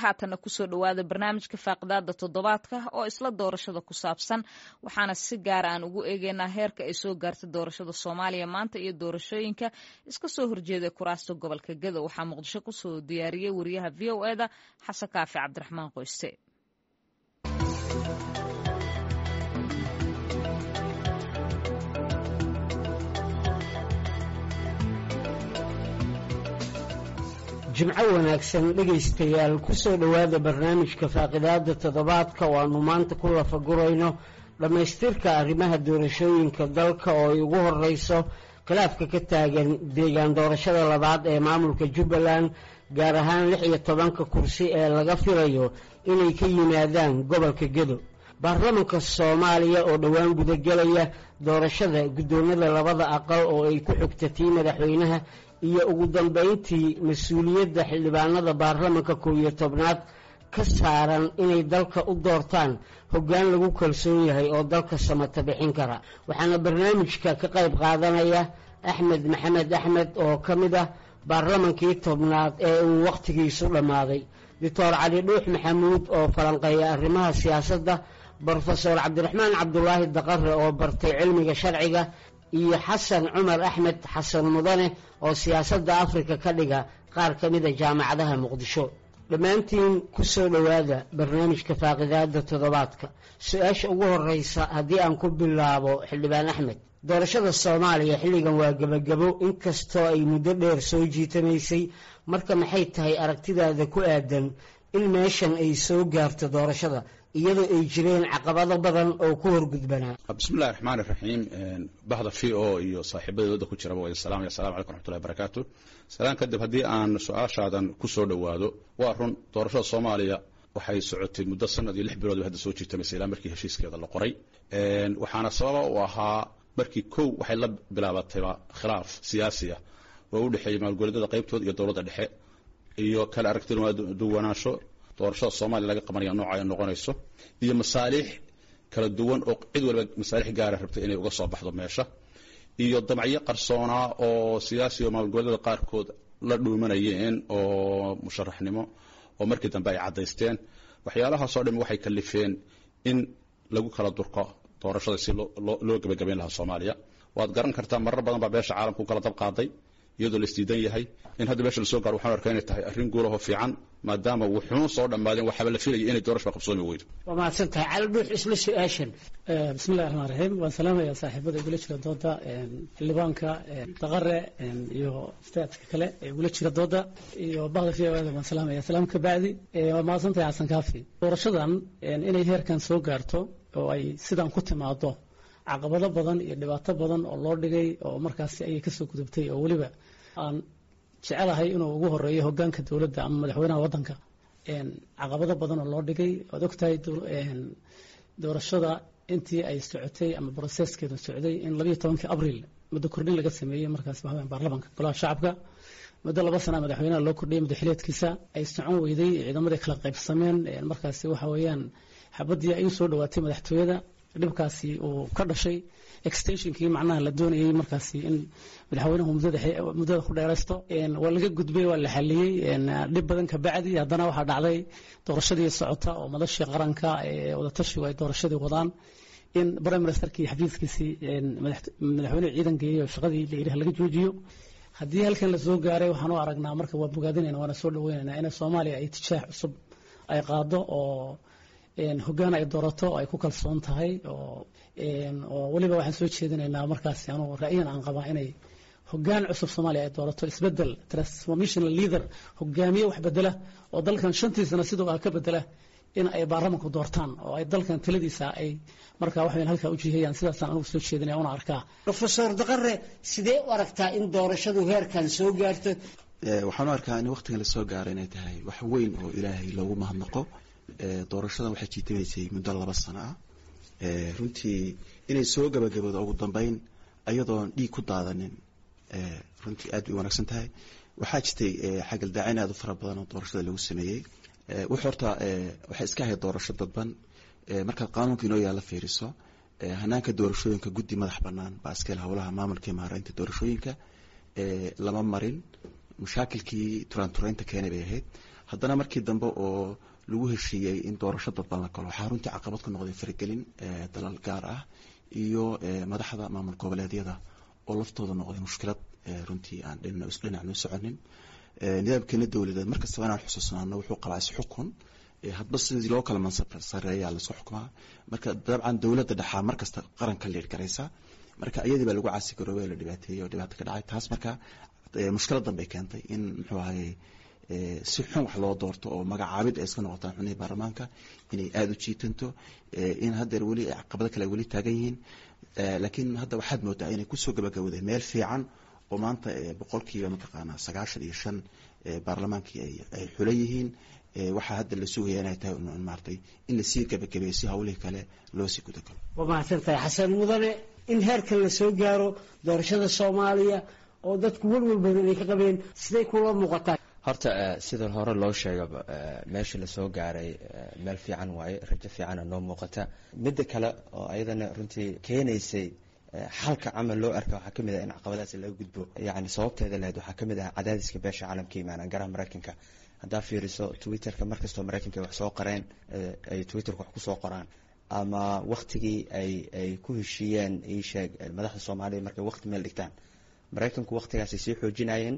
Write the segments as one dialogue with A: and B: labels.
A: haatanna kusoo dhowaada barnaamijka faaqidaada toddobaadka oo isla doorashada ku saabsan waxaana si gaara aan ugu eegeynaa heerka ay soo gaartay doorashada soomaaliya maanta iyo doorashooyinka iska soo horjeeday kuraasta gobolka gedo waxaa muqdisho kusoo diyaariyey wariyaha v o eda xasan kaafi cabdiraxmaan qoyste
B: jimco wanaagsan dhegaystayaal kusoo dhowaada barnaamijka faaqidaada toddobaadka oo aanu maanta ku lafagurayno dhammaystirka arrimaha doorashooyinka dalka oo ay ugu horeyso khilaafka ka taagan deegaan doorashada labaad ee maamulka jubbaland gaar ahaan lix iyo tobanka kursi ee laga filayo inay ka yimaadaan gobolka gedo baarlamanka soomaaliya oo dhowaan gudagelaya doorashada guddoomada labada aqal oo ay ku xigta tii madaxweynaha iyo ugu dambeyntii mas-uuliyadda xildhibaanada baarlamanka kow iyo tobnaad ka saaran inay dalka u doortaan hoggaan lagu kalsoon yahay oo dalka samata bixin kara waxaana barnaamijka ka qayb qaadanaya axmed maxamed axmed oo ka mid ah baarlamankii tobnaad ee uu wakhtigiisu dhammaaday doctor cali dhuux maxamuud oo falanqeeya arrimaha siyaasadda brofesor cabdiraxmaan cabdulaahi daqare oo bartay cilmiga sharciga iyo xasan cumar axmed xasan mudane oo siyaasadda afrika ka dhiga qaar ka mida jaamacadaha muqdisho dhammaantiin ku soo dhowaada barnaamijka faaqidaada toddobaadka su-aasha ugu horeysa haddii aan ku bilaabo xildhibaan axmed doorashada soomaaliya xilligan waa gebagabo inkastoo ay muddo dheer soo jiitamaysay marka maxay tahay aragtidaada ku aadan in meeshan ay soo gaarto doorashada iyadoo ay jireen caqabado badan oo ku horgudbanaa
C: bismillahi raxmaan iraxiim bahda v o iyo saaxiibadooda ku jiraba waa salaamaya assalamu calaykum raxmatullahi barakaatu salaan kadib haddii aan su-aashaadan ku soo dhowaado waa run doorashada soomaaliya waxay socotay muddo sanad iyo lix bilood bay hadda soo jiitamaysay ilaa markii heshiiskeeda la qoray waxaana sababa u ahaa markii kow waxay la bilaabatayba khilaaf siyaasi ah oo u dhexeeyay maalgoleedyada qaybtooda iyo dowladda dhexe iyo kala aragtiduwanaansho doorashada soomaaliya laga qabanaya nooca ay noqonayso iyo masaaliix kala duwan oo cid waliba masaalix gaara rabtay inay uga soo baxdo meesha iyo damacyo qarsoonaa oo siyaasi oo maalgoleedyada qaarkood la dhuumanayeen oo musharaxnimo oo markii dambe ay caddaysteen waxyaalahaasoo dham waxay kalifeen in lagu kala durko doorashada si loo gebagabayn lahaa soomaaliya waad garan kartaa marar badan baa beesha caalamka u kala dab qaaday iyadoo la isdiidan yahay in hadda meesha lasoo gaaro waxaan arkaa inay tahay arrin guulahoo fiican maadaama wuxuun soo dhammaadeen waxaaba la filayay inay doorashba qabsoomi weydo
B: waa mahadsan tahay cali dhuux isla su-aashan
D: bismillahi raxmaan raxiim waan salaamayaa saaxiibada igula jira dooda xildhibaanka daqare iyo staadka kale ee igula jira dooda iyo bahda v o da waan salaamaya salaam ka bacdi waa mahadsan tahay xasan kaafi doorashadan inay heerkan soo gaarto oo ay sidan ku timaado caqabado badan iyo dhibaato badan oo loo dhigay oo markaasi ayay kasoo gudubtay oo weliba aan jecelahay inuu ugu horeeyo hogaanka dowladda ama madaxweynaha waddanka caqabado badan oo loo dhigay waad ogtahay doorashada intii ay socotay ama broseskeedu socday in labayo tobankii abril muddo kordhin laga sameeyey markaas waxaweyaan baarlamanka golaha shacabka muddo laba sana madaxweynaha loo kordhiyay madaxileedkiisa ay socon weyday ciidamadii kala qaybsameen markaasi waxa weeyaan xabadii ay usoo dhawaatay madaxtooyada dhibkaasi uu ka dhashay extensionkii macnaha la doonayay markaasi in madaxweynuhu muddada ku dheeraysto waa laga gudbay waa la xaliyey dhib badan ka bacdi haddana waxaa dhacday doorashadii socota oo madashii qaranka ee wadatashigu ay doorashadii wadaan in prime ministerkii xafiiskiisii madaxweynuhu ciidan geeyey oo shaqadii la yidhaha laga joojiyo haddii halkan la soo gaaray waxaan u aragnaa marka waa bogaadinayna waana soo dhaweynaynaa in soomaaliya ay tijaax cusub ay qaado oo hoggaan ay doorato oo ay ku kalsoon tahay oo oo weliba waxaan soo jeedinaynaa markaasi anugu ra'yan aan qabaa inay hoggaan cusub soomaaliya ay doorato isbedel transformational leader hogaamiye wax bedela oo dalkan shantiisana sidoo ah ka bedela in ay baarlamanku doortaan oo ay dalkan taladiisa ay markaa waxayn halkaa u jihayaan sidaasaan anugu soo jeedinaya una arkaa
B: rofesor daqare sidee u aragtaa in doorashadu heerkan soo gaarto
E: waxaan u arkaa in waqtigan lasoo gaaro inay tahay wax weyn oo ilaahay loogu mahadnaqo doorashadan waxay jiitamaysay muddo laba sano ah runtii inay soo gabagaboodo ugu dambeyn ayadoon dhiig ku daadanin runtii aad bay u wanaagsan tahay waxaa jirtay xagaldaacayn aad u fara badan oo doorashada lagu sameeyey wux horta waxay iska ahayd doorasho dadban markaad qaanuunka inoo yaalla fiiriso hanaanka doorashooyinka guddi madax bannaan baa iskale howlaha maamulka iyo maaraynta doorashooyinka lama marin mushaakilkii turaanturaynta keenay bay ahayd haddana markii dambe oo lagu heshiiyey in doorasho dadban la galo waxaa runtii caqabad ku noqday faragelin dalal gaar ah iyo madaxda maamul goboleedyada oo laftooda noqday mushkilad runtii aan dhinacnu soconin nidaamkeena dowladeed markastaba inaan xusuusnaano wuxuu qabaa isxukun hadba sidii loo kala mansab sareeyaa laisku xukumaa marka dabcan dowladda dhexaa markasta qaranka liir garaysa marka iyadii baa lagu caasi garoobay la dhibaateeyey oo dhibaato ka dhacay taas marka mushkilad danbay keentay in muxuu ahaye si xun wax loo doorto oo magacaabid ay iska noqotaan xubnihii baarlamaanka inay aada u jiitanto in haddeer weli caqabado kale weli taagan yihiin laakiin hadda waxaad moodaa inay kusoo gabagabowday meel fiican oo maanta boqolkiiba mataqaanaa sagaashan iyo shan baarlamaankii ay xulan yihiin waxaa hadda la sugaya inay tahay maaratay in lasii gabagabeeyo si hawlihii kale loo sii gudagalo
B: waa mahadsantahay xasan mudane in heerkan la soo gaaro doorashada soomaaliya oo dadku welwel badan ay ka qabeen siday kula muuqataa
F: horta sida hore loo sheegaba meesha lasoo gaaray meel fiican waaye rajo fiicana noo muuqata midda kale oo ayadana runtii keenaysay xalka camal loo arka waxaa kamid ah in caqabadaas laga gudbo yani sababteeda lahayd waxaa kamid ah cadaadiska beesha caalamka imaanaan garaha maraykanka haddaa fiiriso twitterka markastoo maraykanka wax soo qoreen ay twitterka wax kusoo qoraan ama waktigii ay ay ku heshiiyeen iisheeg madaxda soomaaliya markay wakti meel dhigtaan maraykanku waktigaasay sii xoojinayeen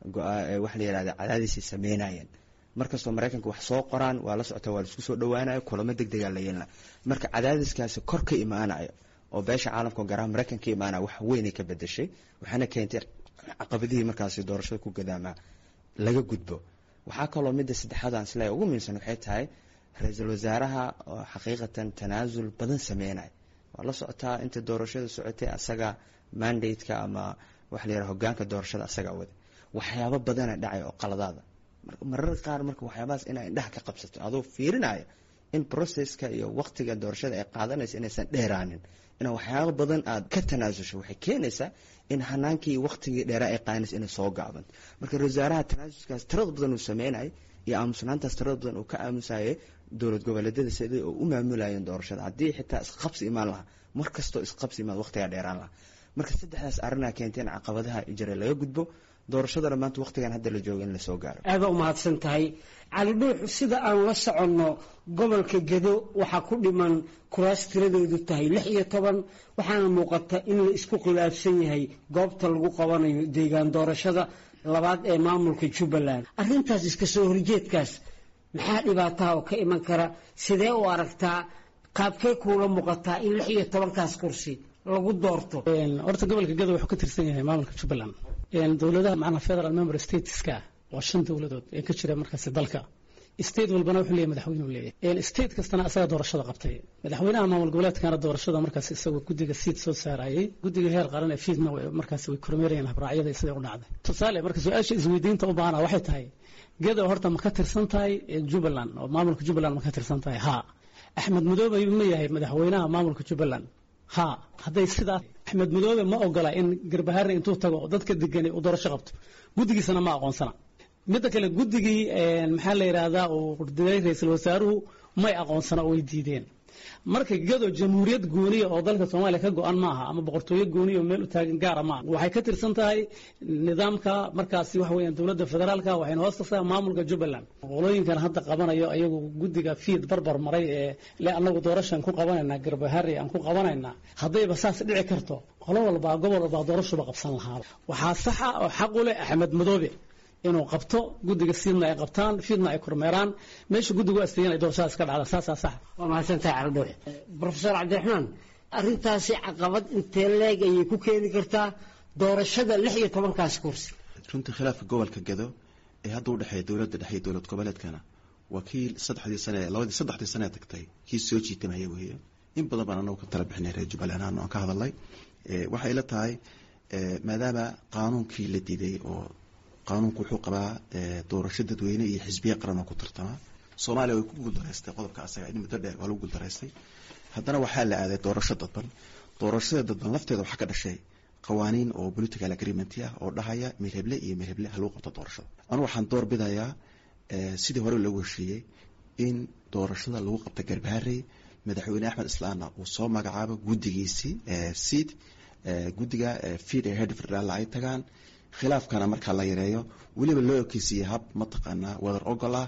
F: waxa la yihahda cadaadisay sameynayeen markastoo maraykanka wax soo qoraan waa la socota waa laisku soo dhawaanayo kulamo deg degaa la yeelna marka cadaadiskaasi kor ka imaanayo oo beesha caalamka garaha maraykanka ka imaanaya wax weynay ka bedeshay waxaana keentay caqabadihii markaasi doorashada ku gadaamaa laga gudbo waxaa kaloo midda saddexaad aan isleeyahay ugu muhiimsan waxay tahay ra-iisul wasaaraha oo xaqiiqatan tanaasul badan sameynaya waa la socotaa inta doorashada socotay asaga mandate-ka ama waxa la yidhaha hogaanka doorashada asaga wada waxyaabo badana dhacay oo qaladaada marar qaar marka waxyaabahaas inaa indhaha ka qabsato adoo fiirinaya in processka iyo waktiga doorashada ay qaadanaysa inaysan dheeraanin inaa waxyaabo badan aad ka tanaasusho waxay keenaysaa in hanaankii waktigii dheeraa ay qaadanaysa inay soo gaaban marka wasaaraha tanaasuskaas tirada badan uu sameynay iyo aamusnaantaas tirada badan uu ka aamusayay dowlad goboleedyada sidai oo u maamulayeen doorashada haddii xitaa isqabsi imaan lahaa mar kastoo isqabsi imaan waqtigaa dheeraan lahaa marka saddexdaas arrinaa keentay in caqabadaha jira laga gudbo doorashadana maanta waktigan hadda la joogo in lasoo gaaro
B: aada u mahadsan tahay cali dhuux sida aan la soconno gobolka gedo waxaa ku dhiman kuraas tiradoodu tahay lix iyo toban waxaana muuqata in la isku khilaafsan yahay goobta lagu qabanayo deegaan doorashada labaad ee maamulka jubbaland arrintaas iska soo horjeedkaas maxaa dhibaataha oo ka iman kara sidee u aragtaa qaabkee kuula muuqataa in lix iyo tobankaas kursi lagu doorto
D: horta gobolka gedo wuxuu ka tirsan yahay maamulka jubbaland dowladaha macnaa federal member stateska waa shan dowladood ee ka jira markaasi dalka state walbana wuxuu leeyahy madaxweyne uu leeyahay state kastana asaga doorashada qabtay madaxweynaha maamul goboleedkana doorashada markaas isagoo guddiga siid soo saarayay guddiga heer qaran ee fiidna markaas way kormeerayeen habraacyada siday u dhacday tusaale marka su-aasha isweydiinta u baahana waxay tahay gedo horta ma ka tirsan tahay jubbaland oo maamulka jubbaland ma ka tirsan tahay ha axmed madoobe ayuu ma yahay madaxweynaha maamulka jubbaland ha hadday sidaas axmed madoobe ma ogola in garbahare intuu tago dadka degani uu doorasho qabto guddigiisana ma aqoonsana midda kale guddigii maxaa la yidhaahdaa uu diray ra-iisul wasaaruhu may aqoonsana oo way diideen marka gado jamhuuriyad gooniya oo dalka soomaaliya ka go-an maaha ama boqortooyo gooniya oo meel u taagan gaara maaha waxay ka tirsan tahay nidaamka markaasi waxa weeyaan dowladda federaalka waxayna hoos tagtaa maamulka jubbaland qolooyinkan hadda qabanayo ayagu guddiga fiid barbar maray ee le anagu doorashaan ku qabanaynaa garbahari aan ku qabanaynaa haddayba saas dhici karto qolo walbaa gobol walbaa doorashuba qabsan lahaa waxaa saxa oo xaq u leh axmed madoobe inuu qabto guddiga siidna ay qabtaan fiidna ay kormeeraan meesha guddigu asteeyan ay doorashadaas ka dhacda saasaa sax
B: waa mahadsantahay caldhuux profesor cabdiraxmaan arrintaasi caqabad intee leeg ayay ku keeni kartaa doorashada lix iyo tobankaas kursi
E: runtii khilaafka gobolka gedo ee hadda udhexeeya dowladda dhexe iyo dowlad goboleedkana waa kii saddexdii sane labadii saddexdii sane tagtay kii soo jiitamaya weeye in badan baan anagu ka tala bixinay reer jubbaland ahaan aan ka hadalnay waxay la tahay maadaama qaanuunkii la diiday oo qaanuunku wuxuu qabaa doorasho dadweyne iyo xisbiya qaran oo ku tartama soomaaliya way ku guuldaraystay qodobka asaga in muddo dheer waa lagu guuldaraystay haddana waxaa la aaday doorasho dadban doorashada dadban lafteeda waxaa ka dhashay qawaaniin oo political agreement ah oo dhahaya mirheble iyo mirheble ha lagu qabto doorashada anu waxaan door bidayaa sidii hore loogu heshiiyey in doorashada lagu qabta garbaharey madaxweyne axmed islaana uu soo magacaabo guddigiisii seed guddiga fiid ee head federal ay tagaan khilaafkana markaa la yareeyo weliba loo ekeysiiyey hab mataqaanaa wadar ogol ah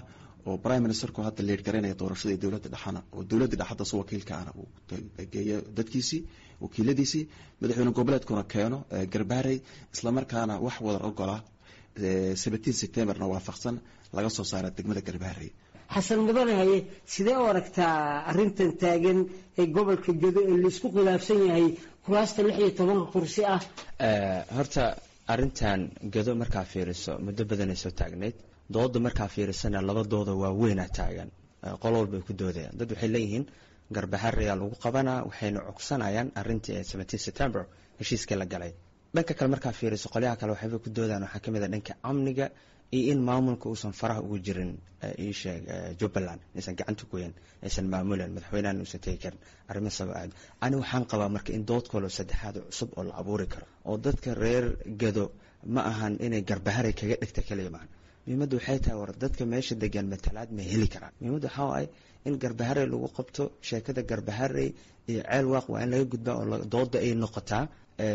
E: oo prime ministerku hadda leer garanaya doorashada dowladda dhexana oo dowladda dhexada su wakiilka ana uu geeyo dadkiisii wakiiladiisii madaxweyne goboleedkuna keeno garbaarey islamarkaana wax wada ogola seventeen septemberna waafaqsan laga soo saara degmada garbaarey
B: xasan mudane haye sidee u aragtaa arrintan taagan ee gobolka gedo ee laisku khilaafsan yahay kuraasta lix iyo tobanka kursi ah
F: horta arrintan gedo markaa fiiriso muddo badanay soo taagnayd dooda markaa fiirisana laba dooda waaweynaa taagan qol walbay ku doodayaan dad waxay leeyihiin garbaxarayaa lagu qabanaa waxayna cogsanayaan arrintii ee seventeen september heshiiskii la galay dhanka kale markaa fiiriso qolyaha kale waxayba ku doodaan waxaa kamid a dhanka amniga iyo in maamulka uusan faraha ugu jirin iisheeg jubbaland aysan gacanta goyen aysan maamulen madaxweynahan uusan tegi karin arrimo saba aad ani waxaan qabaa marka in dood kaloo saddexaad cusub oo la abuuri karo oo dadka reer gado ma ahan inay garbaharay kaga dhigta kaliya maan muhiimadda waxay tahay war dadka meesha degan matalaad ma heli karaan muhiimadda waxaa waaye in garbaharey lagu qabto sheekada garbaharey iyo ceel waaq waa in laga gudbaa oo dooda ay noqotaa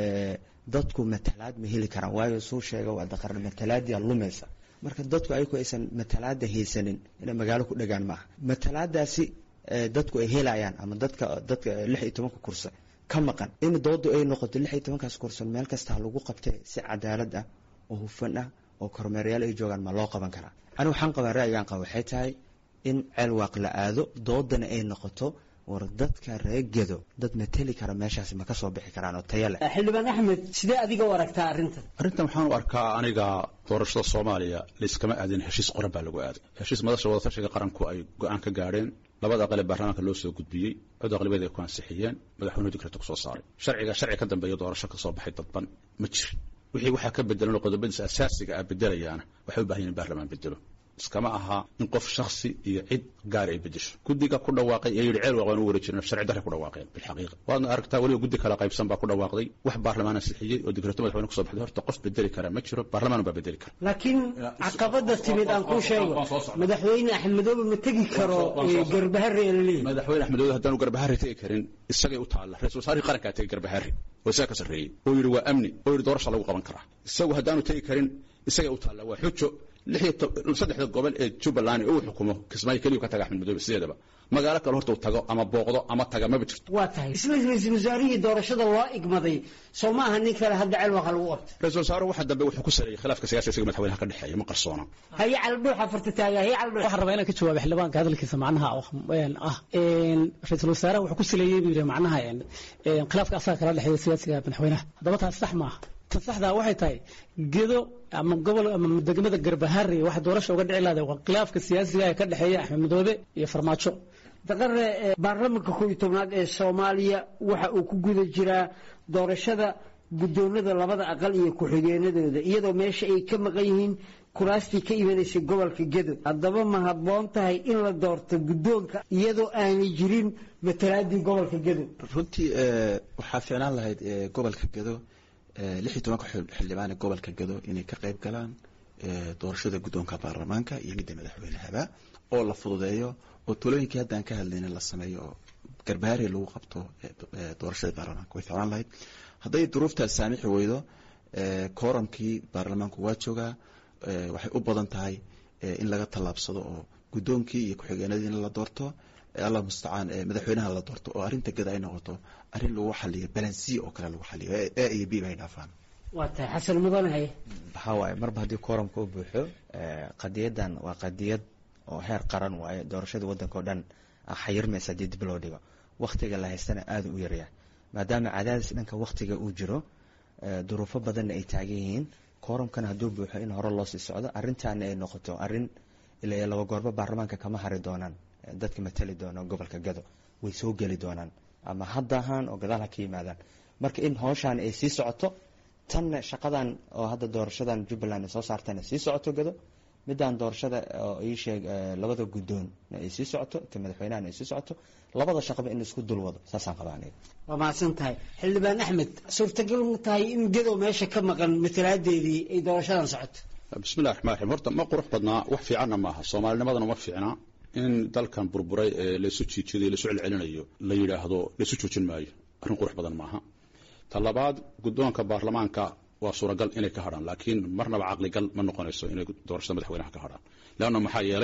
F: dadku matalaad ma heli karaan waayo suu sheega waa daqarn matalaadyaa lumaysa marka dadku ayagu aysan matalaada haysanin inay magaalo ku dhagaan maaha matalaadaasi dadku ay helayaan ama dadka dadka lix iyo tobanka kurse ka maqan in doodu ay noqoto lix iyo tobankaas kurse meel kasta ha lagu qabtay si cadaalad ah oo hufan ah oo kormeeryaal ay joogaan ma loo qaban karaa ani waxaan qabaa ra'yigaan qaba waxay tahay in ceel waaq la aado doodana ay noqoto war dadka reegado dad mateli kara meeshaasi ma ka soo bixi karaan oo taya leh
B: xildhibaan axmed sidee adiga u aragtaa arrintan
C: arrintan waxaan u arkaa aniga doorashada soomaaliya layskama aadin heshiis qoran baa lagu aaday heshiis madasha wadatashiga qaranku ay go-aan ka gaadheen labada aqal ee baarlamaanka loo soo gudbiyey cod aqlibiyada ay ku ansixiyeen madaxweynuhu dikreta kusoo saaray sharciga sharci ka dambeeya doorasho ka soo baxay dadban ma jirin wixii waxaa ka bedelan qodobadiisa asaasiga ah bedelayaana waxay u bahan yihin baarlamaan bedelo iskama aha in qof shaksi iyo cid gaar ay bedesho guddiga ku dhawaaqay ee yidhi ceel waaq waan u wari jirin sharci darray ku dhawaaqeen bilxaqiiqa waadna aragtaa weliba guddi kala qaybsan baa ku dhawaaqday wax baarlamaan ansixiyey oo digreeto madaxweyne kusoo baxday horta qof bedeli kara ma jiro baarlamaan baa bedeli kara
B: laakiin caqabada timid aan kuu sheego madaxweyne axmedoobe ma tegi karo garbahare ee laleeyahy
C: madaxweyne axmedoobe haddaanu garbahare tegi karin isagay u taalla ra-isul wasaarihii qarankaa tegi garbahare oo isaga ka sarreeyey oo yidhi waa amni oo yidhi doorasha lagu qaban karaa isagu haddaanu tegi karin isagay u taalla waa xujo saddexda gobol ee jubbaland uu xukumo kismaayo keliyu ka taga axmed madoobe sideedaba magaalo kale horta uu tago ama booqdo ama taga maba jirto
B: waa tahay isla ra-iisul wasaarihii doorashada loo igmaday soo ma aha nin kale hadda ceel waqa lagu qabto
C: ra-isul wasaaruhu waxa dambe wuxuu ku saleeyey khilaafka siyaasiga isaga madaxweynaha ka dhexeeya ma qarsoona
B: haye caldhuuxa farta taaga haye caldhuux
D: waxaan rabaa inaan ka jawaabo xildhibaanka hadalkiisa macnaha ah ra-iisul wasaaraha wuxuu ku saleeyey buu yidhi macnaha khilaafka asaga kala dhexeeya siyaasiga madaxweynaha haddaba taas sax maaha ta saxdaa waxay tahay gedo ama gobol ama degmada garbahari waxa doorasha uga dhici lahday waa khilaafka siyaasiga ee ka dhexeeya axmed madoobe iyo farmaajo
B: daqare baarlamanka koob iyo tobnaad ee soomaaliya waxa uu ku guda jiraa doorashada guddoonada labada aqal iyo ku-xigeenadooda iyadoo meesha ay ka maqan yihiin kuraastii ka imanaysay gobolka gedo haddaba ma habboon tahay in la doorto guddoonka iyadoo aanay jirin matalaadii gobolka gedo
E: runtii waxaa fiicnaan lahayd gobolka gedo lix iyo tobanka xildhibaan ee gobolka gado inay ka qayb galaan doorashada guddoonka baarlamaanka iyo midda madaxweynehaba oo la fududeeyo oo talooyinkii haddaan ka hadlayna la sameeyo oo garbaari lagu qabto doorashada baarlamaanka way ficlaan lahayd hadday duruuftaas saamixi weydo kooramkii baarlamaanku waa joogaa waxay u badan tahay in laga tallaabsado oo guddoonkii iyo ku-xigeenadii in la doorto allah mustacaan madaxweynaha la doorto oo arrinta gada ay noqoto arrin lagu xaliyo balansiya oo kale lagu xaliyo a iyo b bay dhaafaan
B: waa tahay xasan mudanahay
F: waxaa waaye marba haddii kooramka u buuxo qadiyadan waa qadiyad oo heer qaran waaye doorashada waddanka oo dhan xayirmaysa haddii dib loo dhigo waktiga la haystana aada u yaryahay maadaama cadaadis dhanka waktiga uu jiro duruufo badanna ay taagan yihiin kooramkana hadduu buuxo in hore loo sii socdo arrintaana ay noqoto arrin ilaa laba goorba baarlamaanka kama hari doonaan dadka matali doona gobolka gado way soo geli doonaan ama hadda ahaan oo gadaal ha ka yimaadaan marka in howshaan ay sii socoto tanna shaqadan oo hadda doorashadan jubbaland ay soo saartana sii socoto gado midaan doorashada oo ii sheeg labada guddoonna ay sii socoto ta madaxweynahana ay sii socoto labada shaqaba in isku dul wado saasaan qabaa aniga
B: waa mahadsan tahay xildhibaan axmed suurtagal ma tahay in gedow meesha ka maqan matalaadeedii ay doorashadan socoto
C: bismillahi raxmaan raxiim horta ma qurux badnaa wax fiicanna maaha soomaalinimadana ma fiicna in dalkan burburay ee laysu jiijiday laysu celcelinayo la yidhaahdo laysu joojin maayo arrin qurux badan maaha ta labaad guddoonka baarlamaanka waa suuragal inay ka hadhaan laakiin marnaba caqligal ma noqonayso inay doorashada madaxweynaha ka hadhaan leanna maxaa yeelay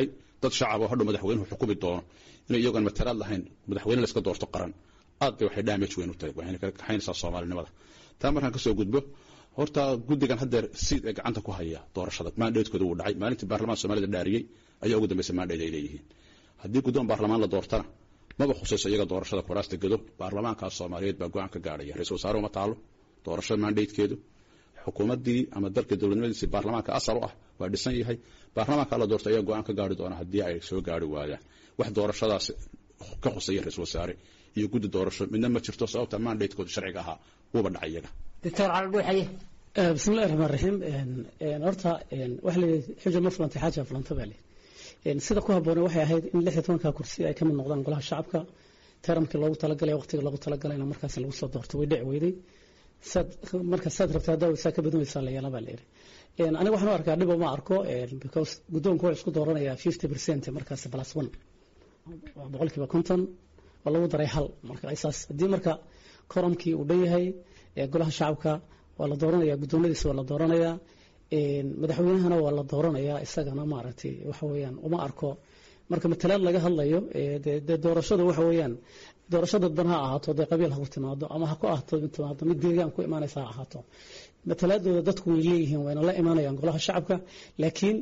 C: dad shacab oo hadhow madaxweynuhu xukumi doono inay iyagoon matalaad lahayn madaxweyne la iska doorto qaran aad bay waxay damage weyn u tahay waxayna kala kaxaynaysaa soomaalinimada taa markaan kasoo gudbo horta guddigan haddeer siid ee gacanta ku haya doorashada mandatekooda wuu dhacay maalintii baarlamaanka soomaalida dhaariyey ayaa ugu dambaysa mandate ay leeyihiin haddii guddoon baarlamaan la doortana maba khusayso iyaga doorashada kuraasta gedo baarlamaankaas soomaaliyeed baa go-aan ka gaadhaya ra-isul wasaare uma taalo doorashada mandatekeedu xukuumaddii ama dalka dowladnimadiisii baarlamaanka asal u ah waa dhisan yahay baarlamaanka la doorto ayaa go-aan ka gaari doona haddii ay soo gaari waayaan wax doorashadaas ka khusaya ra-isul wasaare iyo guddi doorasho midna ma jirto sababta mandatekooda sharciga ahaa wuuba dhacay iyaga
B: doctor caldhuuxaye
D: bismillahi raxmaan raxiim horta waxa la yidhi xuja ma fulantay xaaja fulanta baa layidhi sida ku habboona waxay ahayd in lix iyo tobanka kursi ay ka mid noqdaan golaha shacabka taramkii loogu talagalay waqtiga loogu talagalayna markaas lagu soo doorto way dhici weyday saad marka saad rabta haddaa saa ka badinaysaa la yeelaa baa la yidhi aniga waxaan u arkaa dhibo ma arko because guddoonku wuxuu isku dooranayaa fifty percent markaas plus one boqolkiiba konton oo lagu daray hal marka isaas haddii marka koromkii uu dhan yahay golaha shacabka waa la dooranaya guddoonadiisa waa la dooranayaa madaxweynahana waa la dooranayaa isagana maaragtay waxa weeyaan uma arko marka matalaad laga hadlayo dee doorashada waxa weeyaan doorashada dan ha ahaato dee qabiil ha ku timaado ama ha ku ahaato timaado mid deegaan ku imaanaysa ha ahaato matalaadooda dadku way leeyihiin wayna la imaanayaan golaha shacabka laakiin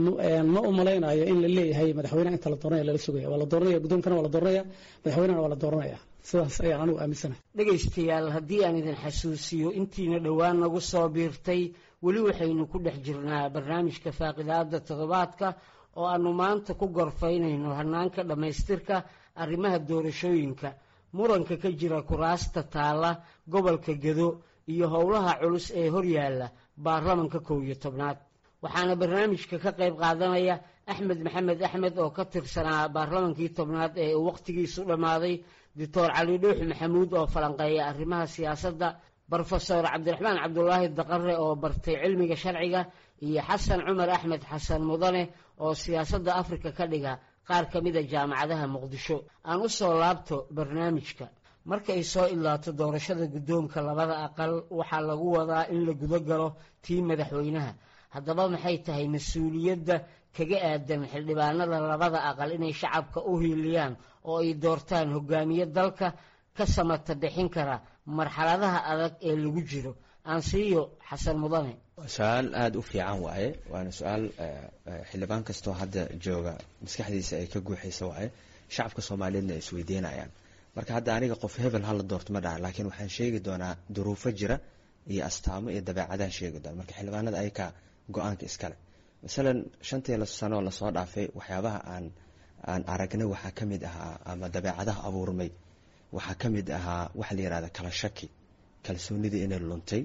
D: ma u malaynayo in la leeyahay madaxweynaha inta la dooranaya lala sugaya waa la dooranaya guddoonkana waa la dooranaya madaxweynahana waa la dooranaya sidaas ayaan anigu aaminsanahay
B: dhegaystayaal haddii aan idin xasuusiyo intiina dhowaan nagu soo biirtay weli waxaynu ku dhex jirnaa barnaamijka faaqidaada toddobaadka oo aanu maanta ku gorfaynayno hanaanka dhammaystirka arrimaha doorashooyinka muranka ka jira kuraasta taalla gobolka gedo iyo howlaha culus ee horyaalla baarlamanka kow iyo tobnaad waxaana barnaamijka ka qayb qaadanaya axmed maxamed axmed oo ka tirsanaa baarlamankii tobnaad ee uu wakhtigiisu dhammaaday doctor cali dhuux maxamuud oo falanqeeya arrimaha siyaasadda brofesor cabdiraxmaan cabdulaahi daqare oo bartay cilmiga sharciga iyo xasan cumar axmed xasan mudane oo siyaasadda afrika ka dhiga qaar ka mida jaamacadaha muqdisho aan u soo laabto barnaamijka marka ay soo ilaato doorashada guddoonka labada aqal waxaa lagu wadaa in la guda galo tii madaxweynaha haddaba maxay tahay mas-uuliyadda kaga aadan xildhibaanada labada aqal inay shacabka u hiiliyaan oo ay doortaan hogaamiye dalka ka samata bixin kara marxaladaha adag ee lagu jiro aansiiyo xasan mudane
F: su-aal aada u fiican waaye waana su-aal xildhibaan kastoo hadda jooga maskaxdiisa ay ka guuxaysa waaye shacabka soomaaliyeedna ay isweydiinayaan marka hadda aniga qof hebel hala doorto ma dhaha laakiin waxaan sheegi doonaa duruufo jira iyo astaamo iyo dabeecadaan sheegi doona marka xildhibaanada ayakaa go-aanka iskale masalan shantii sanoo lasoo dhaafay waxyaabaha aan aan aragnay waxaa ka mid ahaa ama dabeecadaha abuurmay waxaa ka mid ahaa waxa la yihahda kala shaki kalsoonidii inay luntay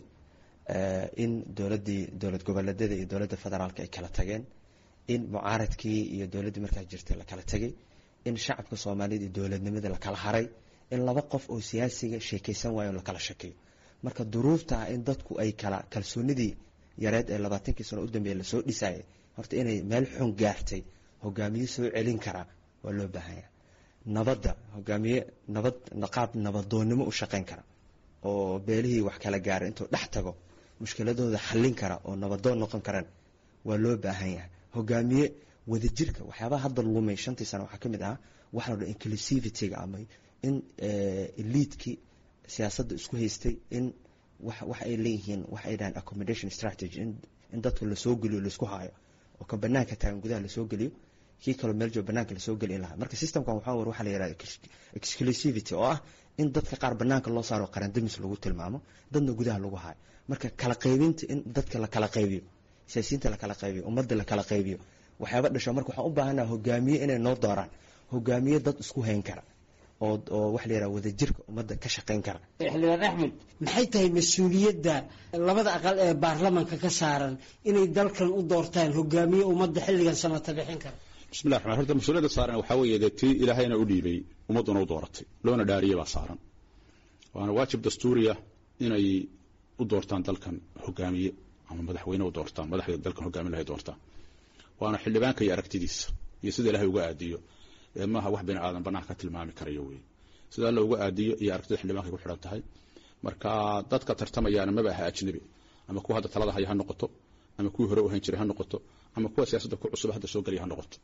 F: in dowladdii dowlad goboleedyada iyo dowladda federaalka ay kala tageen in mucaaradkii iyo dowladdii markaa jirtay la kala tegay in shacabka soomaaliyed iyo dowladnimada la kala haray in laba qof oo siyaasiga sheekaysan waayo la kala shakiyo marka duruufta ah in dadku ay kala kalsoonidii yareed ee labaatankii sano u dambeeya lasoo dhisayay horta inay meel xun gaartay hogaamiye soo celin karaa waa loo baahanya nabadda hogaamiye nabad qaab nabadoonnimo u shaqayn kara oo beelihii wax kala gaara intuu dhex tago mushkiladooda xallin kara oo nabadoon noqon karaan waa loo baahan yahay hogaamiye wadajirka waxyaabaha hadda lumay shantii sano waxaa ka mid ahaa waxa la dha inclusivityga ama in eliidkii siyaasadda isku haystay in waxa ay leeyihiin waxa ay dhahaan accommodation strategy in dadka lasoo geliyo laisku haayo oo ka banaanka taagan gudaha lasoo geliyo kii kaloo meel joog banaanka lasoo geli lahaa marka systemkan waxaa war waxa la yihahda exclusivity oo ah in dadka qaar banaanka loo saaro qarandamis lagu tilmaamo dadna gudaha lagu haayo marka kala qaybinta in dadka la kala qaybiyo siyaasiyiinta la kala qaybiyo ummadda la kala qaybiyo waxyaaba dhasho marka waxaan u baahanaha hogaamiye inay noo dooraan hogaamiye dad isku hayn kara oo oo waxa la yihahda wadajirka ummadda ka shaqayn kara
B: xildhibaan axmed maxay tahay mas-uuliyadda labada aqal ee baarlamanka ka saaran inay dalkan u doortaan hogaamiye ummadda xilligan samata bixin kara
C: bismillah raxmaan horta mas-uuliyadda saaran waxaa weeye dee tii ilaahayna u dhiibay ummadduna u dooratay loona dhaariyey baa saaran waana waajib dastuuriya inay u doortaan dalkan hogaamiye ama madaxweyne u doortaan madaxda dalkan hogaamin lahay doortaan waana xildhibaanka iyo aragtidiisa iyo sida ilahay uga aadiyo ee maaha wax bini aadan banaanka ka tilmaami karayo wey sida alla uga aadiyo iyo aragtida xildhibankay ku xidhan tahay marka dadka tartamayaana maba aha ajnabi ama kuwa hadda talada haya ha noqoto ama kuwii hore u hayn jiray ha noqoto ama kuwa siyaasadda ku cusub hadda soo gelaya ha noqoto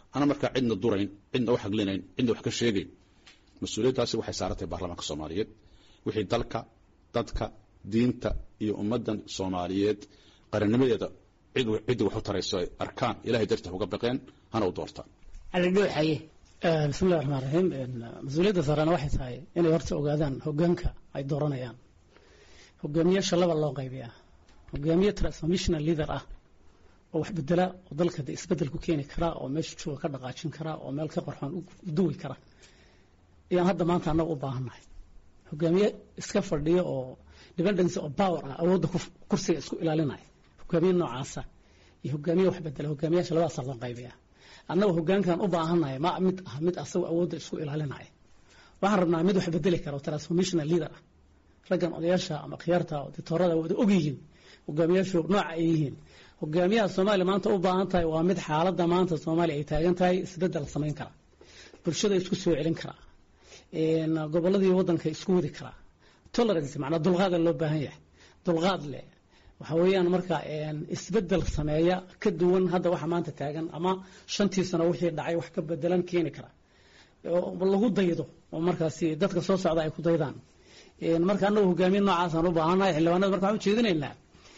C: ana markaa cidna durayn cidna u xaglinayn cidna wax ka sheegayn mas-uuliyaddaasi waxay saarantahay baarlamaanka soomaaliyeed wixii dalka dadka diinta iyo ummaddan soomaaliyeed qarannimadeeda cid ciddii wax u tarayso ay arkaan ilahay darta uga baqeen hana u doortaan
B: cali dhuuxaye
D: bismillahi raxmaan raxiim mas-uuliyadda saarana waxay tahay inay horta ogaadaan hogaanka ay dooranayaan hogaamiyaasha laba loo qaybiyaa hogaamiye transformational leader ah oo wax bedela oo dalka de isbedel ku keeni kara oo meesha jooga ka dhaqaajin kara oo meel ka qarxoon u duwi kara ayaan hadda maanta annaga u baahannahay hogaamiye iska fadhiyo oo dependence oo power ah awoodda kursiga isku ilaalinaya hogaamiye noocaasa iyo hogaamiye wax bedela hogaamiyaasha labadaasa loo qaybiyaa annaga hogaankan u baahannahay ma mid ah mid asaga awoodda isku ilaalinaya waxaan rabnaa mid wax bedeli kara oo transformational leader ah raggan odayaasha ama khiyaarta dictoorada wada ogyihiin hogaamiyaashu nooca ay yihiin hogaamiyaha soomaaliya maanta u baahan tahay waa mid xaaladda maanta soomaaliya ay taagan tahay isbedel samayn kara bulshada isku soo celin kara gobolladii waddanka isku wadi kara tolerance macnaa dulqaada loo baahan yahay dulqaad leh waxa weeyaan marka isbedel sameeya ka duwan hadda waxa maanta taagan ama shantii sano wixii dhacay wax ka bedelan keeni kara oo lagu daydo oo markaasi dadka soo socda ay ku daydaan marka annagu hogaamiye noocaasaan u baahannahay xildhibaanada marka waxaan ujeedinaynaa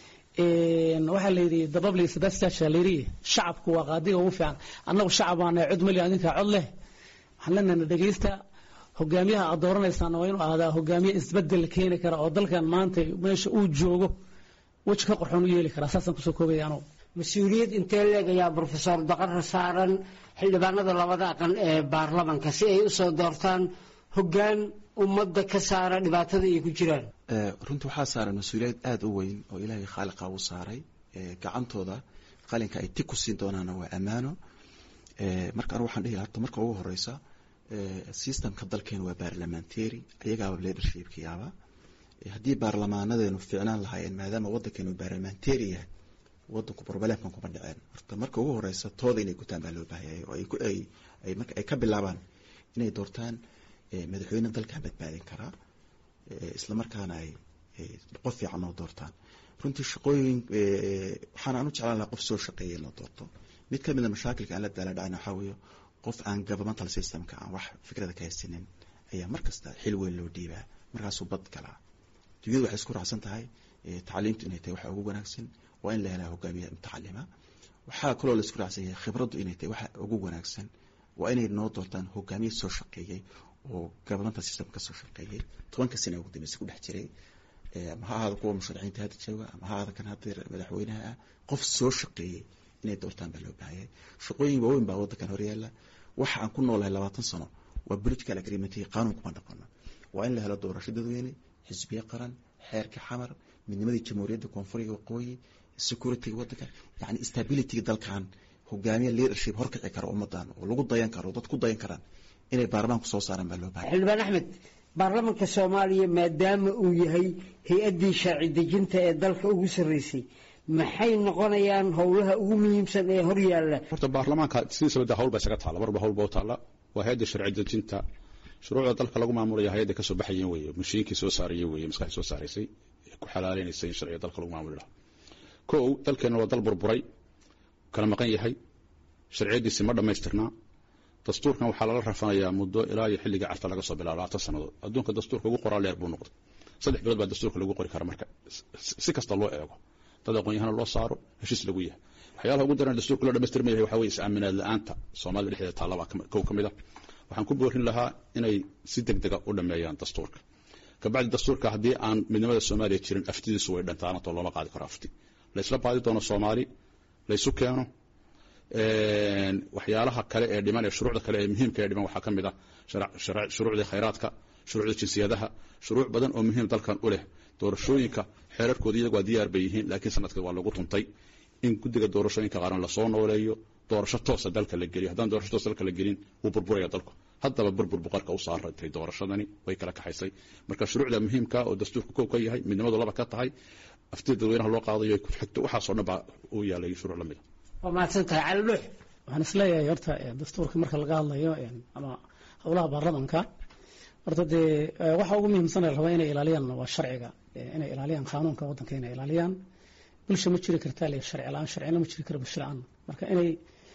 D: waxaa la yidhi dababli sebastiasha la yidhi shacabku waa qaadiga ugu fiican annagu shacab baana cod mali adinkaa cod leh waxaan leenahay dhegeysta hogaamiyaha aad dooranaysaana waa inuu ahdaa hogaamiye isbedel keeni kara oo dalkan maanta meesha uu joogo weji ka qorxoon u yeeli karaa saasaan kusoo koobaya anugu
B: mas-uuliyad intee leegayaa brofesor daqara saaran xildhibaanada labada aqal ee baarlamanka si ay usoo doortaan hogaan ummadda ka saara dhibaatada ay ku jiraan
E: runtii waxaa saaran mas-uuliyad aada u weyn oo ilaahay khaaliqa u saaray gacantooda qalinka ay tig ku siin doonaana waa ammaano marka anu waxaan dhihi horta marka ugu horeysa systemka dalkeena waa baarlamentary ayagaaba leadershipka yaaba haddii baarlamaanadeenu ficnaan lahaayeen maadaama waddankeenu baarlamentary yahay wadanku problemkan kuma dhaceen horta marka ugu horeysa tooda inay gutaan baa loo baahayay oo ay marka ay ka bilaabaan inay doortaan madaxweyne dalkan badbaadin karaa isla markaana ay qof fiican oo doortaan runtii shaqooyin waxaan aan u jeclaan lahaa qof soo shaqeeya in la doorto mid ka mid a mashaakilka aan la daala dhacna waxaa weeye qof aan governmental systemka aan wax fikrada ka haysanin ayaa mar kasta xil weyn loo dhiibaa markaasuu bad galaa dunyadu waxay isku raacsan tahay tacliimtu inay tahay waxa ugu wanaagsan waa in la helaa hogaamiye mutacalima waxaa kaloo la isku raacsan yahay khibraddu inay tahay waxa ugu wanaagsan waa inay noo doortaan hogaamiye soo shaqeeyey oo governmental system ka soo shaqeeyey tobanka sana ugu dambeysa ku dhex jiray ama ha ahaada kuwa musharaxiinta hadda jooga ama ha ahaada kan hadda madaxweynaha ah qof soo shaqeeyey inay doortaan baa loo baahayay shaqooyin waaweyn baa waddankan horyaala waxa aan ku noolahay labaatan sano waa political agreement iyo qaanuun kuma dhaqano waa in la helo doorasho dadweyne xisbiye qaran xeerka xamar midnimadii jamhuuriyadda koonfuriga waqooyi securityga waddanka yani stabilityga dalkan hogaamiye leadership horkici kara ummadan oo lagu dayan karo dad ku dayan karaan inay baarlamaanku soo saaraan baa loo bahay
B: xildhibaan axmed baarlamanka soomaaliya maadaama uu yahay hay-addii sharci dejinta ee dalka ugu sarreysay maxay noqonayaan howlaha ugu muhiimsan ee hor yaalla
C: horta baarlamaanka sidiisaba de hawl ba isaga taalla marba hawl ba u taalla waa hay-adda sharci dejinta shuruucda dalka lagu maamulaya hay-adda kasoo baxayen weeye mashiinkii soo saaraya weeye maskaxdii soo saaraysay ee ku xalaaleynaysa in sharciga dalka lagu maamuli lahaa kow dalkeenna waa dal burburay kala maqan yahay sharciyadiisi ma dhammaystirnaa dastuurkan waxaa lala rafanayaa muddo ilaa iyo xilligii carta laga soo bilaabo labaatan sannadood adduunka dastuurka ugu qoraa leer buu noqday saddex bilood baa dastuurka lagu qori kara marka si kasta loo eego dad aqoon-yahana loo saaro heshiis lagu yahay waxyaalaha ugu daran dastuurka loo dhamaystirma yahay waxaa weye is-aaminaad la-aanta soomaalida dhexdeeda taallabaa kow ka mid a waxaan ku boorin lahaa inay si deg dega u dhameeyaan dastuurka kabacdi dastuurka haddii aan midnimada soomaaliya jirin aftidiisu way dhantaanatoo looma qaadi karo afti laysla baadi doono soomaali laysu keeno waxyaalaha kale ee dhiman ee shuruucda kale ee muhiimka ee dhiman waxaa ka mid ah shuruucdii khayraadka shuruucda jinsiyadaha shuruuc badan oo muhiim dalkan u leh doorashooyinka xeerarkooda iyagu waa diyaar bay yihiin laakiin sanadka waa lagu tuntay in guddiga doorashooyinka qaran lasoo nooleeyo doorasho toosa dalka la geliyo haddaan doorasho toosa dalka la gelin wuu burburaya dalku haddaba burbur buqarka u saarantay doorashadani way kala kaxaysay marka shuruucda muhiimka oo dastuurka kow ka yahay midnimadu laba ka tahay aftida dadweynaha loo qaadayo ku xigto waxaasoo dhan baa uu yaalay shuruuc lamid a
B: waa mahadsan tahay cali dhuux
D: waxaan isleeyahay horta dastuurka marka laga hadlayo ama howlaha baarlamanka horta dee waxa ugu muhiimsan la rabaa inay ilaaliyaan waa sharciga inay ilaaliyaan qaanuunka waddanka inay ilaaliyaan bulsha ma jiri kartaa le sharci la-aan sharcina ma jiri kara bulsho la-aan marka inay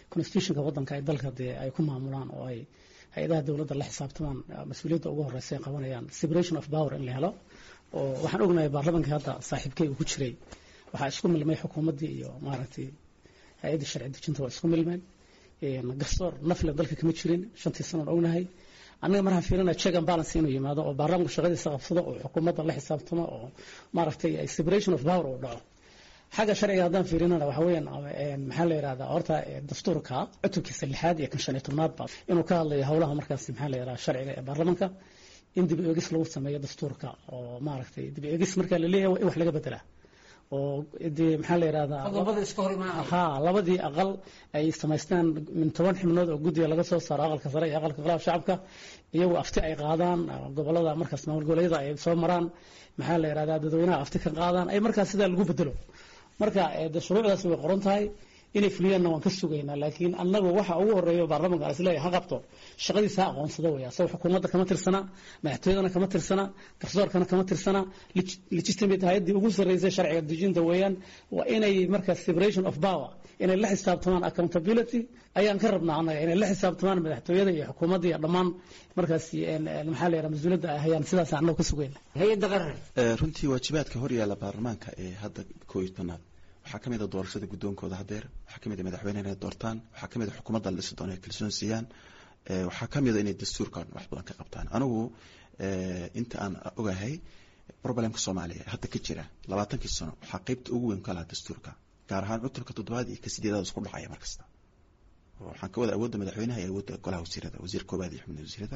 D: constitutionka waddanka ay dalka dee ay ku maamulaan oo ay hay-adaha dowladda la xisaabtamaan mas-uuliyadda ugu horeysa ay qabanayaan separation of power in la helo oo waxaan ognahay baarlamaanka hadda saaxiibkay uu ku jiray waxaa isku milmay xukuumaddii iyo maaragtay hay-addii sharci dejinta waa isku milmeen garsoor nafle dalka kama jirin shantii sanoon ognahay annaga markaan fiirinaya check and balance inuu yimaado oo baarlamaanku shaqadiisa qabsado oo xukuumadda la xisaabtamo oo maaragtay separation of power uu dhaco xagga sharciga haddaan fiirinana waxa weeyaan maxaa la yidhahdaa horta dastuurka cutubkiisa lixaad iyo kan shan iyo tobnaadba inuu ka hadlayo howlaha markaas maxaa la yidhahdaa sharciga ee baarlamaanka in dib eegis lagu sameeyo dastuurka oo maaragtay dib eegis marka la leeyahay in wax laga bedelaa oo dee maxaa la yidhahdaa
B: qodobada iska hor imaanaya
D: ha labadii aqal ay samaystaan min toban xibnood oo guddiga laga soo saaro aqalka sare iyo aqalka golaha shacabka iyagu afti ay qaadaan gobolada markaas maamul goboleedyada ay soo maraan maxaa la yidhahdaa dadweynaha afti ka qaadaan ay markaas sidaa lagu bedelo marka de shuruucdaas way qoran tahay inay fuliyaanna waan ka sugaynaa laakiin annagu waxa ugu horeeyo baarlamanka aan isleeyahay ha qabto shaqadiisa ha aqoonsado weya asagoo xukuumadda kama tirsana madaxtooyadana kama tirsana garsoorkana kama tirsana legitimate hay-addii ugu sarreysay sharciga dejinta weeyaan waa inay markaas separation of power inay la xisaabtamaan accountability ayaan ka rabnaa annaga inay la xisaabtamaan madaxtooyada iyo xukuumadda iyo dhammaan markaas maxaa la yidhaha mas-uuliyadda ay hayaan sidaas annagu ka sugayna
B: hay-adda qaran
E: runtii waajibaadka hor yaalla baarlamaanka ee hadda koo iyo tobnaad waxaa ka mid a doorashada guddoonkooda hadeer waxaa ka mid a madaxweyne inay doortaan waxaa ka mid a xukuumadda la dhisi doono ay kalsoon siiyaan waxaa ka mid a inay dastuurkan wax badan ka qabtaan anigu inta aan ogahay problemka soomaaliya hadda ka jira labaatankii sano waxaa qeybta ugu weyn ka lahaa dastuurka gaar ahaan cutubka toddobaad iyo ka sideedaad isku dhacaya markasta waxaan ka wada awoodda madaxweynaha iyo awoodda golaha wasiirada wasiir koobaad iyo xubnaha wasiirada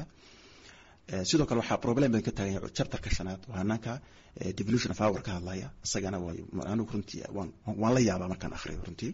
E: sidoo kale waxaa problem badan ka taagan yahay chapterka shanaad waa hanaanka devolution of hour ka hadlaya isagana waa anigu runtii waan waan la yaabaa markaan akhriyo runtii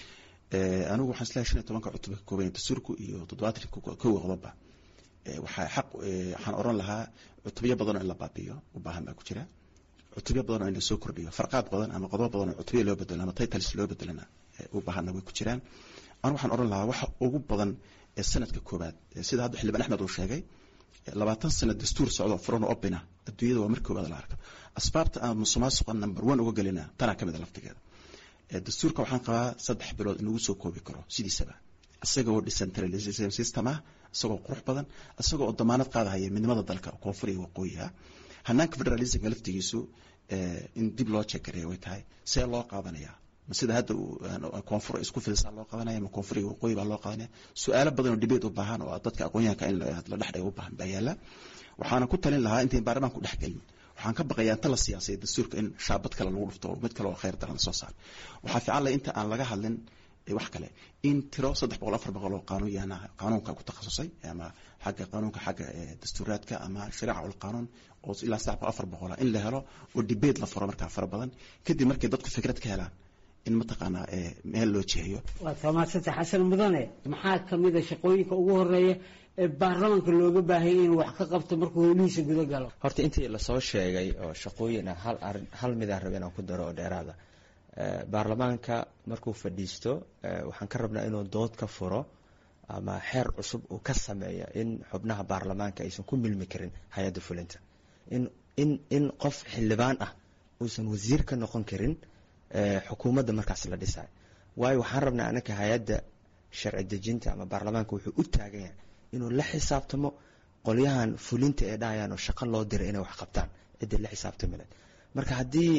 E: anigu waxaan isleeyahay shan iyo tobanka cutub ka kooban dastuurku iyo toddobaatanka kow qodoba waxaa xaq waxaan oran lahaa cutubyo badan oo in la baabiyo u baahan baa ku jira cutubyo badan oo in lasoo kordhiyo farqaad badan ama qodobo badan oo cutubyo loo bedelo ama titles loo bedelana u baahanna way ku jiraan anigu waxaan oran lahaa waxa ugu badan ee sanadka koobaad sida hadda xildhibaan axmed uu sheegay labaatan sano dastuur socdo furan oo opina adduunyada waa markii koobaad la arko asbaabta aan musuqmaasuqa number one uga gelina tanaa ka mid a laftigeeda dastuurka waxaan qabaa saddex bilood in lagu soo koobi karo sidiisaba isagoo decentralization system ah isagoo qurux badan isagoo oo damaanad qaadahaya midnimada dalka koonfur iyo waqooyiha hanaanka federalismka laftigiisu in dib loo jekareeya way tahay see loo qaadanayaa ma sida hadda koonfur isku fidisaa loo qadanaya ma koonfur iyo waqooyi baa loo qadanaya su-aalo badan oo debate u baahan oo dadka aqoonyahanka in la dhexdhayo u baahan baa yaala waxaana ku talin lahaa intayn baarlamaanku dhex gelin waxaan ka baqayaa inta la siyaasay dastuurka in shaabad kale lagu dhufto mid kale oo khayr daran lasoo saaro waxaa fiican leh inta aan laga hadlin wax kale in tiro saddex boqol afar boqol oo qaanuun yaana qaanuunka ku takhasusay ama xagga qaanuunka xagga dastuuraadka ama shariica ul qaanuun oo ilaa saddex boqol afar boqola in la helo oo debate la furo markaa fara badan kadib markay dadku fikrad ka helaan in mataqaanaa meel loo jeeyo
B: waa tamaasanta xasan mudane maxaa kamid a shaqooyinka ugu horeeya ee baarlamaanka looga baahanya inuu wax ka qabto markuu howlihiisa guda galo
F: horta intii lasoo sheegay oo shaqooyin ah hal arin hal midaan raba inaan ku daro oo dheeraada baarlamaanka markuu fadhiisto waxaan ka rabnaa inuu dood ka furo ama xeer cusub uu ka sameeya in xubnaha baarlamaanka aysan ku milmi karin hay-adda fulinta in in in qof xildhibaan ah uusan wasiir ka noqon karin xukuumadda markaas la dhisayo waayo waxaan rabnaa anaka hay-adda sharci dejinta ama baarlamaanka wuxuu u taagan yahay inuu la xisaabtamo qolyahan fulinta ee dhahayaan oo shaqo loo diray inay wax qabtaan ciddii la xisaabtami lahayd marka haddii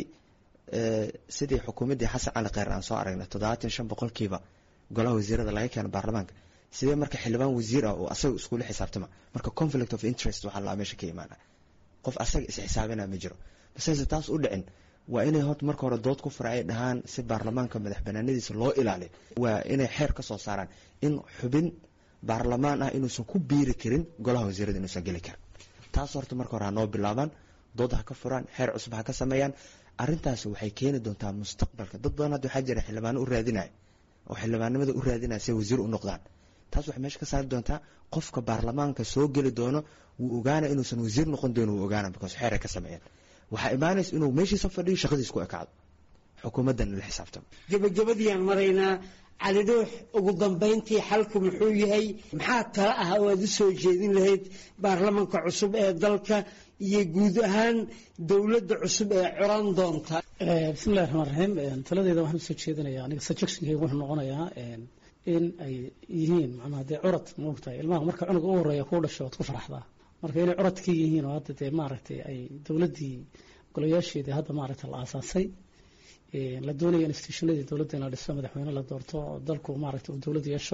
F: sidii xukuumaddii xasan cali kheyr aan soo aragnay toddobaatan shan boqolkiiba golaha wasiirada laga keeno baarlamaanka sidee marka xildhibaan wasiir ah oo asaga iskula xisaabtama marka conflict of interest waxaa laa meesha ka imaana qof asaga is-xisaabina ma jiro basese taas u dhicin waa inay horta marka hore dood ku fura ay dhahaan si baarlamaanka madax banaanadiisa loo ilaaliyo waa inay xeer ka soo saaraan in xubin baarlamaan ah inuusan ku biiri karin golaha wasiirada inuusan geli karin taas horta marka hore ha noo bilaabaan dood ha ka furaan xeer cusub ha ka sameeyaan arrintaas waxay keeni doontaa mustaqbalka dad badan hadda waxaa jira xildhibaano u raadinaya oo xildhibaanimada u raadinaya si wasiir u noqdaan taas waxay meesha ka saari doontaa qofka baarlamaanka soo geli doono wuu ogaana inuusan wasiir noqon doono wuu ogaana because xeer ay ka sameeyeen waxaa imaanaysa inuu meeshiisa fadhiyo shaqadiis ku ekaado xukuumaddana la xisaabtamo
B: gabagabadiiyaan maraynaa cali dhuux ugu dambayntii xalku muxuu yahay maxaa tala ah oo aad u soo jeedin lahayd baarlamanka cusub ee dalka iyo guud ahaan dowladda cusub ee coran doonta
D: bismillahi raxmaan raxiim taladeeda waxaan usoo jeedinayaa aniga suggestionkayga wuxuu noqonayaa in ay yihiin macnaha dee curad maogtahay ilmaha marka cunuga u horeeya kuu dhasho waad ku faraxdaa marka inay curad ka yihiin oo hadda dee maaragtay ay dowladdii golayaasheedii hadda maaragtay la aasaasay la doonaya institutionadii dowladda in la dhiso madaxweyne la doorto oo dalku maaragtay uu dowlad yeesho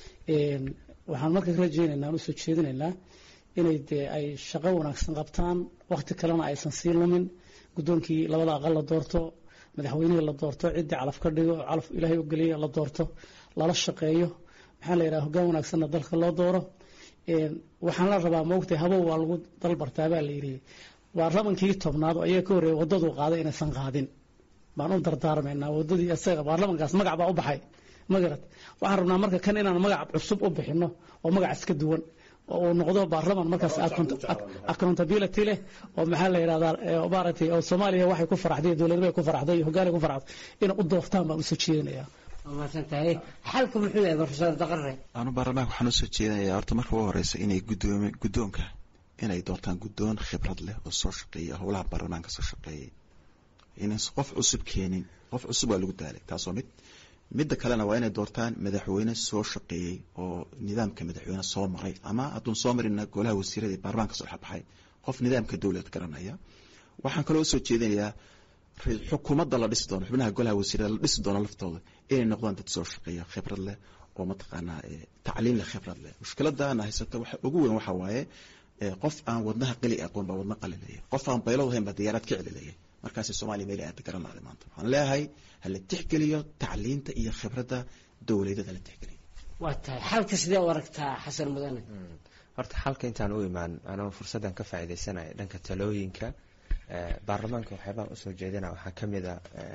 D: waxaan marka ka rajeynaynaa aan usoo jeedinaynaa inay dee ay shaqo wanaagsan qabtaan waqti kalena aysan sii lumin guddoonkii labada aqal la doorto madaxweynihii la doorto ciddii calaf ka dhigo calaf ilaahay u geliya la doorto lala shaqeeyo maxaa la yidhaha hoggaan wanaagsanna dalka loo dooro waxaan la rabaa maogtay habow waa lagu dalbartaa baa la yidhi baarlamankii tobnaad oo ayaga ka horreeya waddaduu qaaday inaysan qaadin baan u dardaarmaynaa waddadii isaga baarlamankaas magac baa u baxay magarad waxaan rabnaa marka kan inaan magac cusub u bixino oo magac iska duwan oo uu noqdo baarlaman markaas accountability leh oo maxaa la yidhahdaa maaragtay oo soomaaliya waxay ku faraxday dowladda bay ku faraxday iyo hoggaanay ku faraxday inay u doortaan baan usoo jeedinayaa
B: maasantahay xalka muxuu yahay profesor daqare
E: anu baarlamaanka waxaan usoo jeedinayaa horta marka ugu horeysa inay gudoomi guddoonka inay doortaan guddoon khibrad leh oo soo shaqeeya howlaha baarlamaanka soo shaqeeyay inaysan qof cusub keenin qof cusub waa lagu daalay taasoo mid midda kalena waa inay doortaan madaxweyne soo shaqeeyey oo nidaamka madaxweyne soo maray ama hadduun soo marina golaha wasiirada ee baarlamaanka soo xabaxay qof nidaamka dowlad garanaya waxaan kaloo usoo jeedinayaa xukuumadda la dhisi doono xubnaha golaha wasiirada la dhisi doono laftooda inay noqdaan dad soo shaqeeya khibrad leh oo mataqaanaa tacliin leh khibrad leh mushkiladana haysata waxa ugu weyn waxa waaye qof aan wadnaha qali aqoon baa wadna qali leeyahay qof aan baylad ahayn baa diyaaraad ka celi leeyahay markaasi soomaaliya meel aada garanaaday maanta waxaan leeyahay hala tixgeliyo tacliinta iyo khibradda dowladeed hala tixgeliyo
B: waa tahay xalka sidee u aragtaa xasan mudane
F: horta xalka intaan u imaan anoo fursaddan ka faa'iidaysanaya dhanka talooyinka baarlamaanka waxyaabaan usoo jeedina waxaa ka mid a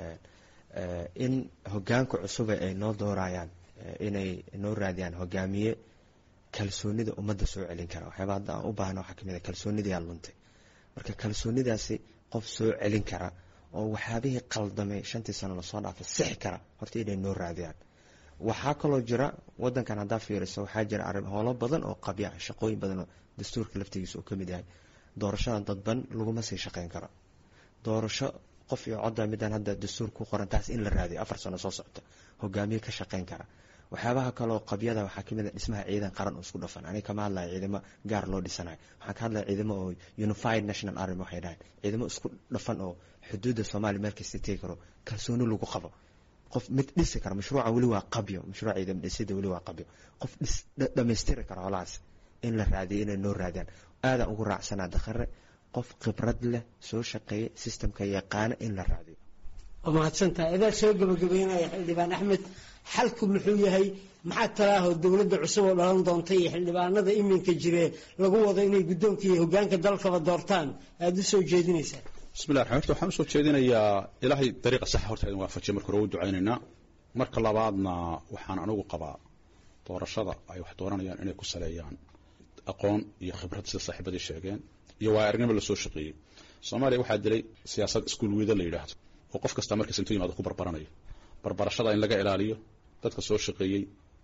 F: in hogaanka cusube ay noo doorayaan inay noo raadiyaan hogaamiye kalsoonida ummadda soo celin kara waxyaaba hadda aan u baahna waxaa kamid a kalsoonidiyaa luntay marka kalsoonidaasi qof soo celin kara oo waxyaabihii qaldamay shantii sano lasoo dhaafay sixi kara horta inay noo raadiyaan waxaa kaloo jira wadankan haddaa fiiriso waxaa jira arrin howlo badan oo qabya shaqooyin badan oo dastuurka laftigiisa uu ka mid yahay doorashada dadban laguma sii shaqeyn karo doorasho qof iyo codda midaan hadda dastuur ku qoran taas in la raadiyo afar sano soo socota hogaamiye ka shaqeyn kara waxyaabaha kaloo qabyada waxaa kamid a dhismaha ciidan qaran oo isku dhafan aniga kama hadlaya ciidamo gaar loo dhisanayo waxaan ka hadlaya ciidamo oo unified national army waxay dhahayn ciidamo isku dhafan oo xuduudda soomaaliya meel kasta tegi karo kalsooni lagu qabo qof mid dhisi kara mashruuca weli waa qabyo mashruuca ciidamo dhisida weli waa qabyo qof dhis dhammaystiri kara holahaas in la raadiyo inay noo raadiyaan aadaan ugu raacsanaa dakhare qof khibrad leh soo shaqeeya systemka yaqaana in la raadiyo
B: waa mahadsantahay adaa soo gabagabeynaya xildhibaan axmed xalku muxuu yahay maxaa talaahoo dowladda cusub oo dhalan doonta iyo xildhibaanada iminka jiree lagu wado inay guddoonka iyo hogaanka dalkaba doortaan aada u soo jeedinaysaa
C: bismillah raxmaan horta waxaan usoo jeedinayaa ilaahay dariiqa saxa horta idin waafajiya marka hore u ducaynaynaa marka labaadna waxaan anigu qabaa doorashada ay wax dooranayaan inay ku saleeyaan aqoon iyo khibrad sida saaxiibadii sheegeen iyo waa aragnimo lasoo shaqeeyey soomaaliya waxaa dilay siyaasad iskuul wiida la yidhaahdo oo qof kasta markiis intuu yimaado ku barbaranayo barbarashada in laga ilaaliyo dadka soo shaqeeyey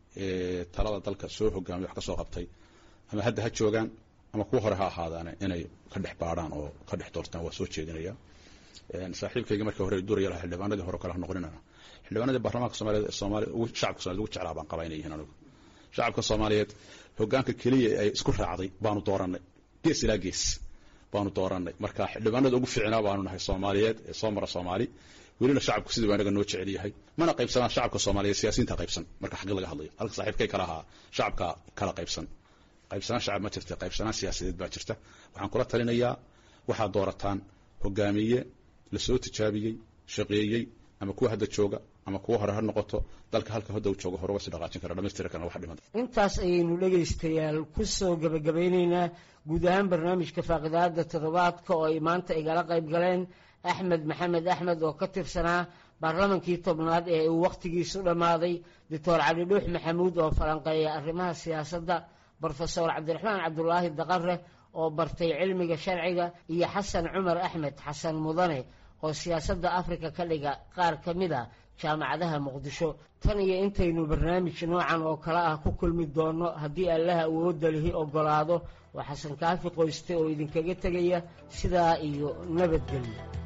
C: ee talada dalka soo hogaamiya wax ka soo qabtay ama hadda ha joogaan ama kuwa hore ha ahaadaane inay ka dhex baadhaan oo ka dhex doortaan waa soo jeedinaya saaxiibkayga markii hore duraya lahaa xildhibaanadii hore kale ha noqoninana xildhibaanadii baarlamaanka soomaaliyeed ee soomaaliya ugu shacabka soomaliya ugu jeclaa baan qabaa inay yihiin anigu shacabka soomaaliyeed hogaanka keliya ay isku raacday baanu dooranay gees ilaa gees baanu dooranay marka xildhibaanada ugu fiicnaa baanu nahay soomaaliyeed ee soo mara soomaali welina shacabku sidii baa inaga noo jecel yahay mana qaybsanaan shacabka soomaaliyeed siyaasiyiinta qaybsan marka xaqi laga hadlayo halka saaxiibkay kala ahaa shacabka kala qaybsan qaybsanaan shacab ma jirta qaybsanaan siyaasadeed baa jirta waxaan kula talinayaa waxaad doorataan hogaamiye lasoo tijaabiyey shaqeeyey ama kuwa hadda jooga ama kuwa hore ha noqoto dalka halka hadda uu joogo hore uga sii dhaqaajin kara dhamaystiri karana wax dhiman
B: intaas ayaynu dhegaystayaal ku soo gabagabeyneynaa guud ahaan barnaamijka faaqidaada toddobaadka oo ay maanta igala qayb galeen axmed maxamed axmed oo ka tirsanaa baarlamankii tobnaad ee uu wakhtigiisu dhammaaday doctor cali dhuux maxamuud oo falanqeeya arrimaha siyaasadda brofesor cabdiraxmaan cabdulaahi daqare oo bartay cilmiga sharciga iyo xasan cumar axmed xasan mudane oo siyaasadda afrika ka dhiga qaar ka mid a jaamacadaha muqdisho tan iyo intaynu barnaamij noocan oo kale ah ku kulmi doonno haddii allaha awoodda lihi oggolaado waa xasan kaafi qoyste oo idinkaga tegaya sidaa iyo nabadgelyo